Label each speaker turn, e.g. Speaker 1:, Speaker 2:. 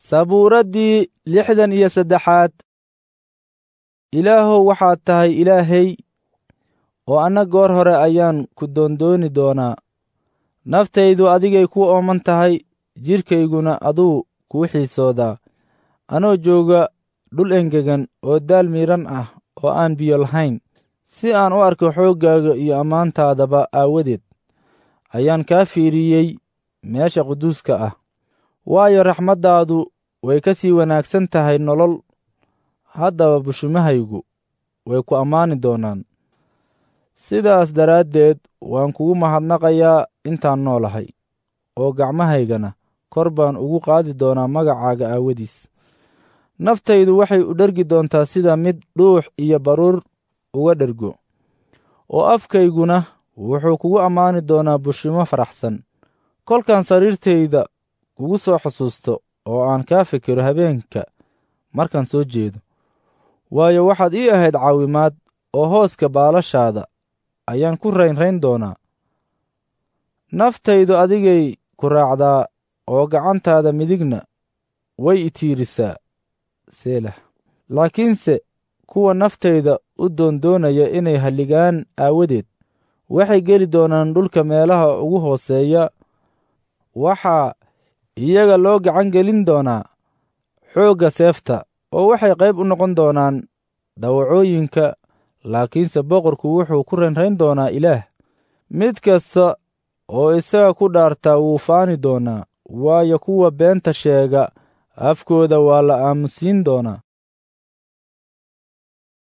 Speaker 1: sabuuraddii lixdan iyo saddexaad ilaahow waxaad tahay ilaahay oo anna goor hore ayaan ku doondooni doonaa naftaydu adigay ku ooman tahay jidhkayguna aduu kuu xiisoodaa anoo jooga dhul engegan oo daal miidhan ah oo aan biyo lahayn si aan u arko xooggaaga iyo ammaantaadaba aawadeed ayaan kaa fiiriyey meesha quduuska ah waayo raxmaddaadu way ka sii wanaagsan tahay nolol haddaba bushimahaygu way ku ammaani doonaan sidaas daraaddeed waan kugu mahadnaqayaa intaan noolahay oo gacmahaygana kor baan ugu qaadi doonaa magacaaga aawadiis naftaydu waxay u dhergi doontaa sida mid dhuux iyo baruur uga dhergo oo afkayguna wuxuu kugu ammaani doonaa bushimo faraxsan kolkaan sariirtayda kugu soo xusuusto oo aan kaa fikiro habeenka markaan soo jeedo waayo waxaad ii ahayd caawimaad oo hooska baalashaada ayaan ku raynrayn doonaa naftaydu adigay ku raacdaa oo gacantaada midigna way itiirisaa selah laakiinse kuwa naftayda u doondoonaya inay halligaan aawadeed waxay geli doonaan dhulka meelaha ugu hooseeya waxaa iyaga loo gacan gelin doonaa xoogga seefta oo waxay qayb u noqon doonaan dawacooyinka laakiinse boqorku wuxuu ku raynrayn doonaa ilaah mid kasta oo isaga ku dhaartaa wuu faani doonaa waayo kuwa beenta sheega afkooda waa la aamusiin doonaa